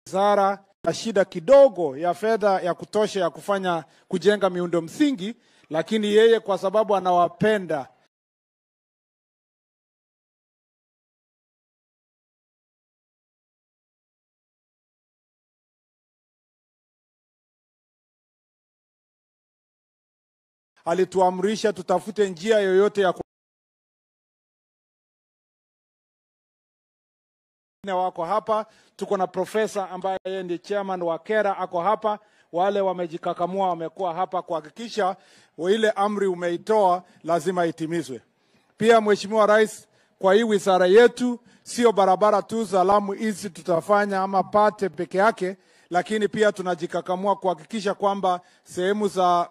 wizara na shida kidogo ya fedha ya kutosha ya kufanya kujenga miundo msingi, lakini yeye kwa sababu anawapenda alituamrisha tutafute njia yoyote ya ku... wako hapa. Tuko na profesa ambaye yeye ndiye chairman wa KERA ako hapa. Wale wamejikakamua wamekuwa hapa kuhakikisha ile amri umeitoa lazima itimizwe. Pia Mheshimiwa Rais, kwa hii wizara yetu sio barabara tu za Lamu hizi tutafanya ama Pate peke yake, lakini pia tunajikakamua kuhakikisha kwamba sehemu za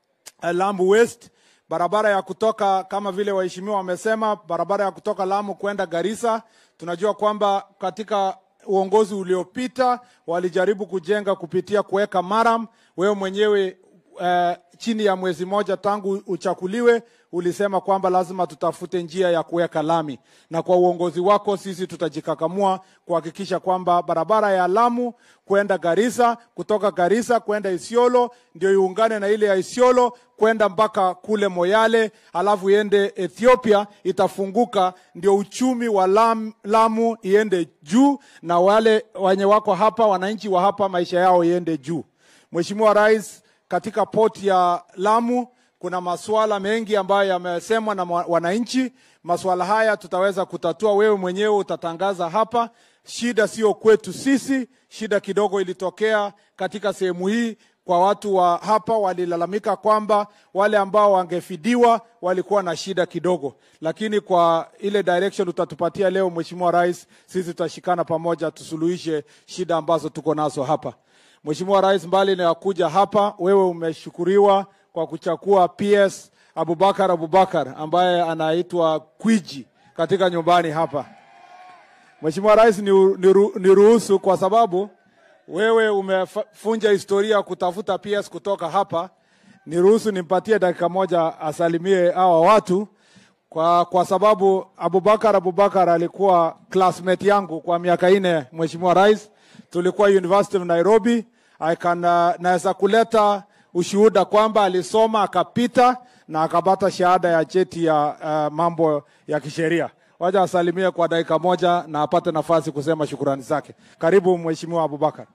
Lamu West, barabara ya kutoka kama vile waheshimiwa wamesema, barabara ya kutoka Lamu kwenda Garissa. Tunajua kwamba katika uongozi uliopita walijaribu kujenga kupitia kuweka maram. Wewe mwenyewe uh, chini ya mwezi moja tangu uchakuliwe ulisema kwamba lazima tutafute njia ya kuweka lami, na kwa uongozi wako sisi tutajikakamua kuhakikisha kwamba barabara ya Lamu kwenda Garissa, kutoka Garissa kwenda Isiolo ndio iungane na ile ya Isiolo kwenda mpaka kule Moyale, alafu iende Ethiopia, itafunguka, ndio uchumi wa Lam, Lamu iende juu, na wale wenye wako hapa, wananchi wa hapa, maisha yao iende juu. Mheshimiwa Rais, katika poti ya Lamu kuna masuala mengi ambayo yamesemwa na wananchi. Masuala haya tutaweza kutatua, wewe mwenyewe utatangaza hapa. Shida sio kwetu sisi, shida kidogo ilitokea katika sehemu hii kwa watu wa hapa walilalamika kwamba wale ambao wangefidiwa walikuwa na shida kidogo, lakini kwa ile direction utatupatia leo, Mheshimiwa Rais, sisi tutashikana pamoja tusuluhishe shida ambazo tuko nazo hapa. Mheshimiwa Rais, mbali na kuja hapa, wewe umeshukuriwa kwa kuchakua PS Abubakar Abubakar ambaye anaitwa Kwiji katika nyumbani hapa. Mheshimiwa Rais, niruhusu ni kwa sababu wewe umefunja historia kutafuta PS kutoka hapa, niruhusu nimpatie dakika moja asalimie hawa watu kwa, kwa sababu Abubakar Abubakar alikuwa classmate yangu kwa miaka ine. Mheshimiwa Rais, tulikuwa University of Nairobi. I can uh, naweza kuleta ushuhuda kwamba alisoma akapita na akapata shahada ya cheti ya uh, mambo ya kisheria. Wacha asalimie kwa dakika moja na apate nafasi kusema shukurani zake. Karibu Mheshimiwa Abubakar.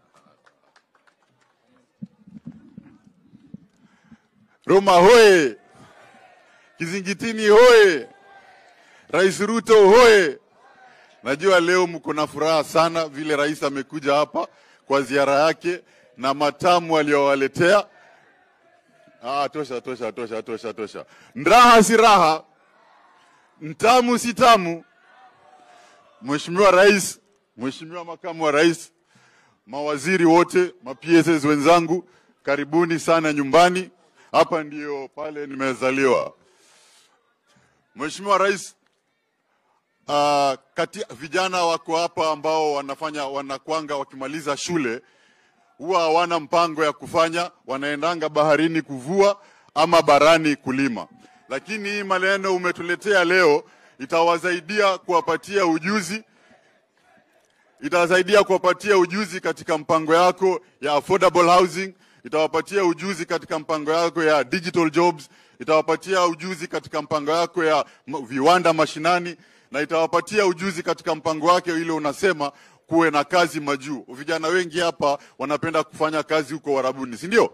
Roma hoye! Kizingitini hoye! Rais Ruto hoye! Najua leo mko na furaha sana vile rais amekuja hapa kwa ziara yake na matamu aliyowaletea. Ah, tosha tosha tosha tosha tosha. Raha si raha, mtamu si tamu. Mheshimiwa Rais, Mheshimiwa Makamu wa Rais, mawaziri wote, ma PSS wenzangu, karibuni sana nyumbani. Hapa ndio pale nimezaliwa. Mheshimiwa Rais, uh, kati, vijana wako hapa ambao wanafanya wanakwanga wakimaliza shule huwa hawana mpango ya kufanya, wanaendanga baharini kuvua ama barani kulima. Lakini hii maneno umetuletea leo itawasaidia kuwapatia ujuzi, itawasaidia kuwapatia ujuzi katika mpango yako ya affordable housing, itawapatia ujuzi katika mpango yako ya digital jobs, itawapatia ujuzi katika mpango yako ya viwanda mashinani, na itawapatia ujuzi katika mpango wake ile unasema kuwe na kazi majuu. Vijana wengi hapa wanapenda kufanya kazi huko Warabuni, si ndio?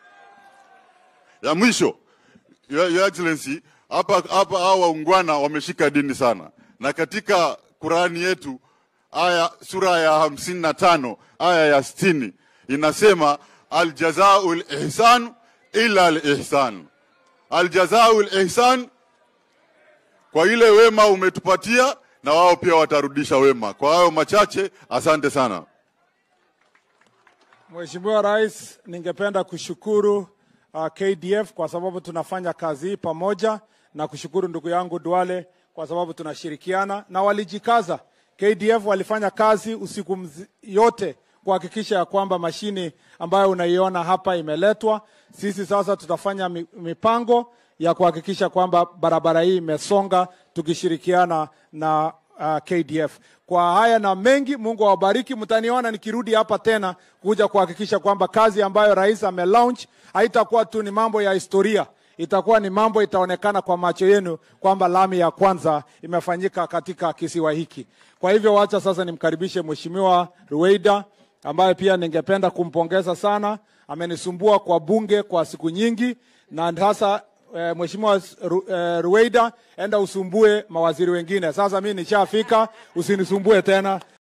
Ya mwisho, Your, Your Excellency, hapa hapa hao waungwana wameshika dini sana, na katika Qurani yetu aya sura ya hamsini na tano aya ya sitini inasema aljazaul ihsan illa alihsan, aljazaul ihsan, kwa ile wema umetupatia na wao pia watarudisha wema. Kwa hayo machache, asante sana. Mheshimiwa Rais, ningependa kushukuru uh, KDF kwa sababu tunafanya kazi hii pamoja na kushukuru ndugu yangu Duale kwa sababu tunashirikiana na walijikaza. KDF walifanya kazi usiku mzi, yote kuhakikisha ya kwamba mashini ambayo unaiona hapa imeletwa. Sisi sasa tutafanya mipango ya kuhakikisha kwamba barabara hii imesonga tukishirikiana na uh, KDF. Kwa haya na mengi, Mungu awabariki. Mtaniona nikirudi hapa tena kuja kuhakikisha kwamba kazi ambayo rais amelaunch haitakuwa tu ni mambo ya historia, itakuwa ni mambo itaonekana kwa macho yenu kwamba lami ya kwanza imefanyika katika kisiwa hiki. Kwa hivyo, wacha sasa nimkaribishe Mheshimiwa Ruweida ambaye pia ningependa kumpongeza sana. Amenisumbua kwa bunge kwa siku nyingi, na sasa eh, Mheshimiwa Ru, eh, Ruweida, enda usumbue mawaziri wengine. Sasa mimi nishafika, usinisumbue tena.